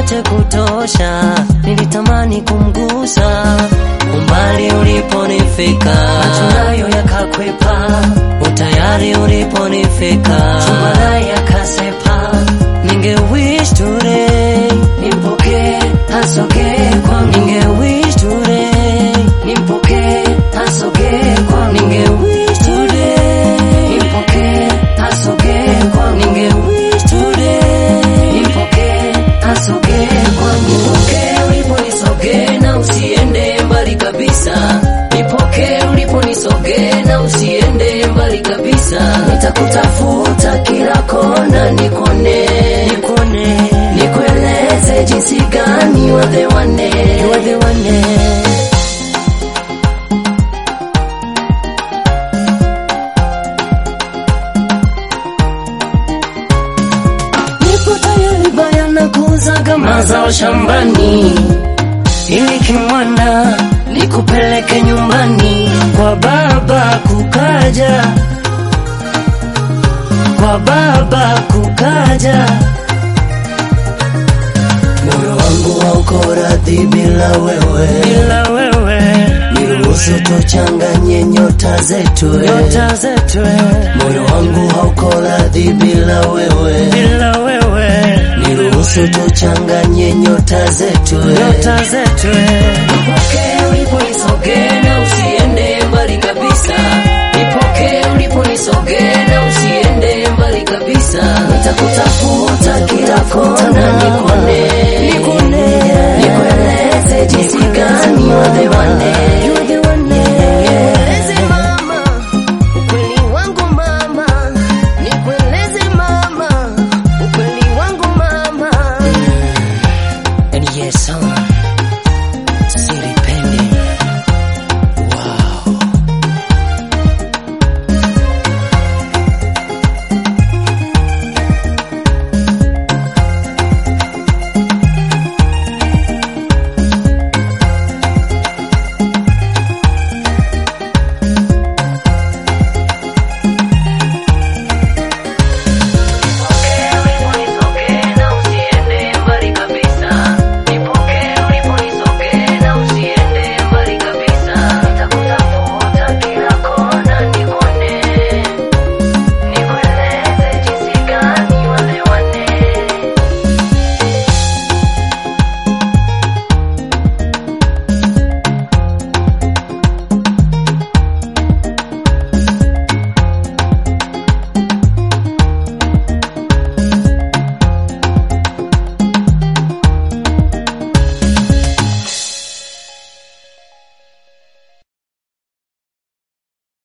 yote kutosha, nilitamani kumgusa umbali uliponifika, macho nayo yakakwepa, utayari uliponifika, chumba naye yakasepa, ninge wish today nimpokee, asogee kwangu, ninge wish today nimpokee, asogee kwangu, ninge wish today nimpokee, asogee kwangu, ninge wish today nimpokee, asogee kwangu, nipokee uliponisogee na usiende mbali kabisa, nipokee uliponisogee na usiende mbali kabisa, nitakutafuta kila kona nikone, nikone, nikueleze jinsi gani you are the one, you are the one. Nipo tayari bayana kuuzaga mazao shambani, ili kimwana nikupeleke nyumbani kwa baba kukaja, kwa baba kukaja. Moyo wangu hauko radhi bila wewe, bila wewe. Niruhusu tuchanganye nyota zetu, nyota zetu. Moyo wangu hauko radhi bila wewe, bila wewe. Niruhusu tuchanganye nyota zetu, nyota zetu. Nipokee uliponisogea na usiende mbali kabisa. Nipokee uliponisogea na usiende mbali kabisa. Nitakutafuta kila kona nikone, nikone, nikueleze jinsi gani you are the one,